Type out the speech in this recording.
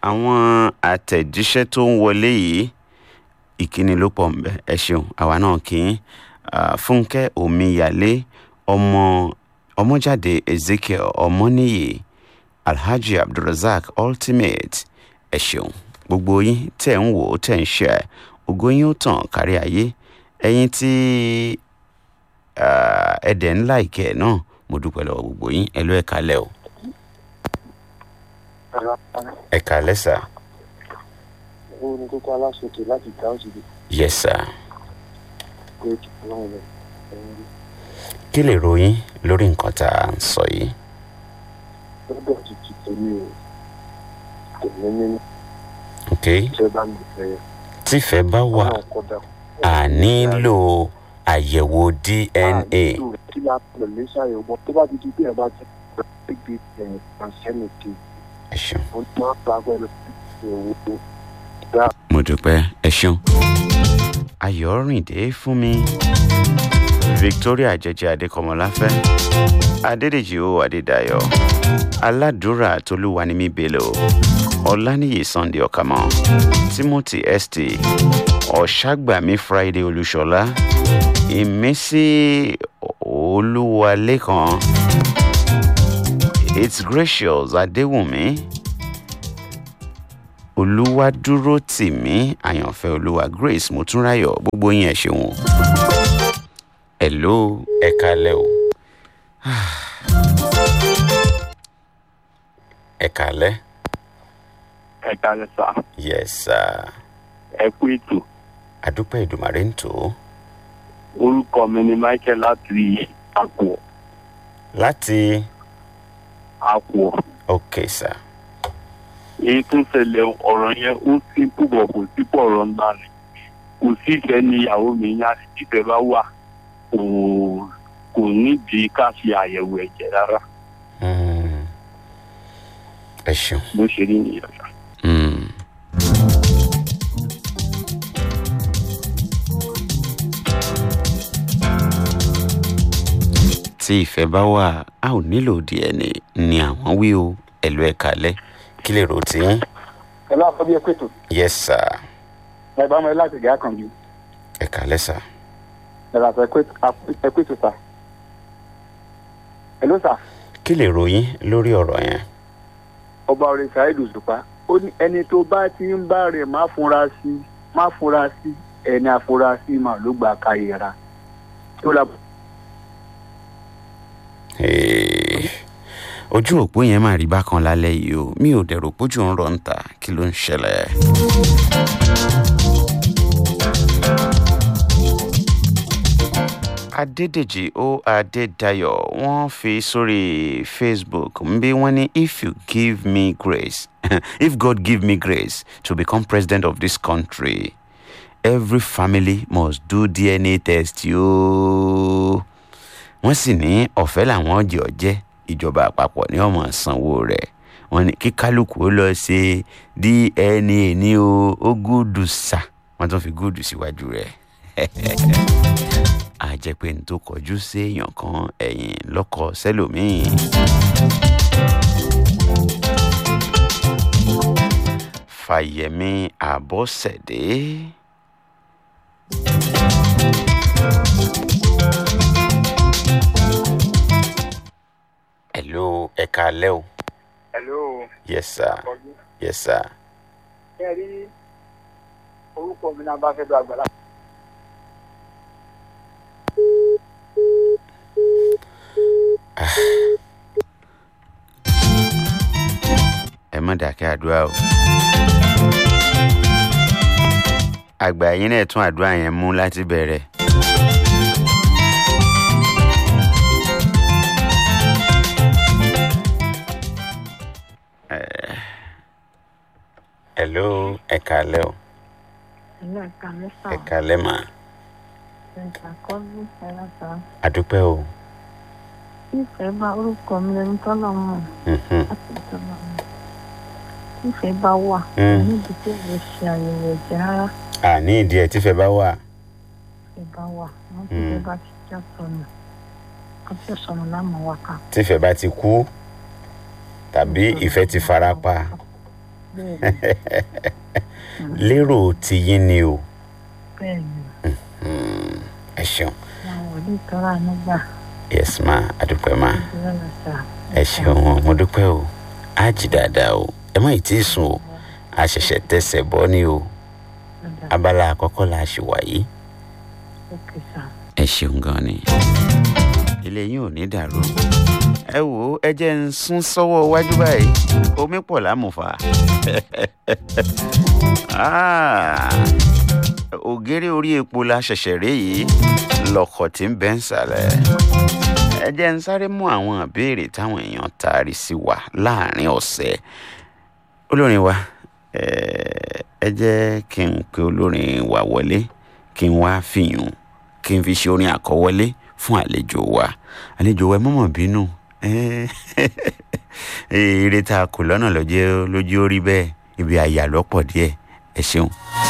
àwọn àtẹ̀jíṣẹ́ tó ń wọlé yìí ìkíni ló pọ̀ ńbẹ ẹ ṣeun àwa náà kì í fúnkẹ́ omíyalé ọmọ ọmọjáde ezekiel ọmọnìyí alhaji abdulrasaq ultimate ẹ ṣeun gbogbo yín tẹ̀ ń wò ó tẹ̀ ń ṣe ẹ̀ ògo yín ó tàn kárí ayé ẹ̀yin tí ẹ̀dẹ̀ ńlá ìkẹ́ ẹ̀ náà mo dúpẹ́ lọ́wọ́ gbogbo yín ẹ ló ẹ̀ kalẹ̀ o. ẹ kalẹ̀ sà. ó ní kókó aláṣetò láti dá òṣèlú yes sir. pé kí ọlọ́run lọ. kí lè ròyìn lórí nǹkan tá à ń sọ yìí. lọ́dọ̀ títí tèmi ò tèmi nínú ok iṣẹ́ bá mi fẹ́ tífẹ̀ bá wà ọlọ́run kọ́dà. a nílò àyẹ̀wò dna. kí la pẹ̀lú lè ṣàyẹ̀wò tó bá ti di bí ẹ bá ti gbé ẹ̀yìn kan sẹ́nu kí ẹ ṣeun. ó ní wọ́n bá pẹ̀lú ìwò dá mo dúpẹ́ ẹ ṣeun. ayọ̀rìndé fún mi victoria jẹjẹ adékọmọláfẹ́ adédèjì o adédayọ̀ aládùúrà tolúwanimi bello ọláníyì sunday ọ̀kàmọ́ timothy st ọ̀ṣàgbàmí friday olúṣọlá ìmísí olúwalékan it's gracious adéwùmí olúwadúró tìmí àyànfẹ́ olúwa grace motúnráyọ̀ gbogbo yín ẹ ṣeun o. hello ẹ kalẹ́ o. ẹ kalẹ́. ẹ kalẹ sá yes sir. ẹ kú ètò adúpẹ́ ìdùmarè ń tò ó. orúkọ mi ni michael láti àpò láti àpò ok sir. èyí tó ń ṣẹlẹ̀ ọ̀rọ̀ yẹn ó sì púpọ̀ kò sí pọ̀ ọ̀rọ̀ ńlá ni kò sí ìfẹ́ ní ìyàwó mi yá ni títẹ̀ bá wà kò kò nídìí ká ṣe àyẹ̀wò ẹ̀jẹ̀ rárá Mm. ẹ ṣeun. bó ṣe rí nìyẹn sá. Mm. tí ìfẹ́ bá wà a ò nílò dna ni àwọn wí o ẹ̀lú ẹ̀ kalẹ̀ kí lè rò tí. ẹ lọ́wọ́ bí ẹ pètò yes sir ẹ bá mọ ẹ láti gẹ̀ àkànjú ẹ̀ kalẹ̀ sir. ẹ lọ́wọ́ ẹ pètò sà ẹ ló sà kí lè ròyìn lórí ọ̀rọ̀ yẹn. ọba orin saheed òṣùpá ó ní ẹni tó bá ti ń bá rẹ̀ má fúnra sí má fúnra sí ẹni àfúrásì mà ló gbà káyẹra tó la Hey, ojú òpó yẹn máa rí bákan lálẹ́ yìí o mi ò dẹ̀rò pójú ń rọ̀ ń ta kí ló ń ṣẹlẹ̀. adédèjì ó adédayọ̀ wọ́n fi sórí facebook ń bí wọ́n ní if you give me grace if god give me grace to become president of this country every family must do dna test yóò wọ́n sì ní ọ̀fẹ́ làwọn jẹ́ ọ̀jẹ́ ìjọba àpapọ̀ ní ọmọ sanwó rẹ̀ wọ́n ní kí kálukú ó lọ ṣe dna ní o ó gúdù sà wọ́n tún fi gúdù síwájú rẹ̀ a jẹ́ pé n tó kọjú sí èèyàn kan ẹ̀yìn lọ́kọ̀ sẹ́lòmíì. fàyẹ̀mí àbọ̀sẹ̀dé. hello ẹ káalẹ́ o. hello yes sir ọdún yes sir. ẹ rí orúkọ mi náà bá fẹ́ lọ àgbàlá. ẹ má dàkẹ́ àdúrà o. àgbà yín náà tún àdúrà yẹn mú láti bẹ̀rẹ̀. Eh, hello ẹ káalẹ́ o Ilé ẹ̀ka mẹ́fà ẹ káalẹ́ mà ẹ̀ka kọ́lù ẹ̀rọ̀ta. àdúpẹ́ o. Ìfẹ́ bá orúkọ mi lẹni tọ́lọ̀ mọ̀ Mhm. láti tọ́lọ̀ mọ̀. Ìfẹ́ bá wà Mm. níbi tí èmi ṣe àyẹ̀wò ẹ̀jẹ̀ rárá. àní ìdí ẹ̀ tífẹ̀ bá wà. Ìfẹ́ bá wà wọ́n ti Mm. fẹ́ bá ti já sọnù. Wọ́n ti sọnù láàmú wákà. tífẹ̀ bá ti kú tàbí ìfẹ́ ti fara pa. bẹ́ẹ̀ni lérò tiyín ni o bẹ́ẹ̀ni Hmm, ẹ ṣeun àwọn òní tọ́ra nígbà yes ma adúpẹ́ ma ìdílé lọ́sà. ẹ ṣeun o mo dúpẹ́ o á jí dáadáa o ẹ má ì tí ì sùn o a ṣẹ̀ṣẹ̀ tẹsẹ̀ bọ́ ni o abala àkọ́kọ́ la ṣì wà yìí. òkè sà. ẹ ṣeun gan ni ilé yín ò ní dàrú ẹ wò ó ẹ jẹ́ ń sún sọ́wọ́ iwájú báyìí omi pọ̀ lámùfà Ah, ògèrè orí epo la ṣẹ̀ṣẹ̀ rí yìí lọ́kọ̀ tí ń bẹ́ ń sàlẹ̀ ẹ jẹ́ ń sáré mú àwọn ìbéèrè táwọn èèyàn taari sí wa láàrin ọ̀sẹ̀ olórin wa eh, ẹ jẹ́ kí n pe olórin wa wọlé kí n wá fìyùn kí n fi ṣe orin àkọ́wọlé fún àlejò wa àlejò wa ẹ mọ̀mọ̀ bínú Eh, eré tá a kò lọ́nà lọ́jọ́ lójú ó rí bẹ́ẹ̀ ibi àyà lọ́pọ̀ díẹ̀ ẹ ṣeun.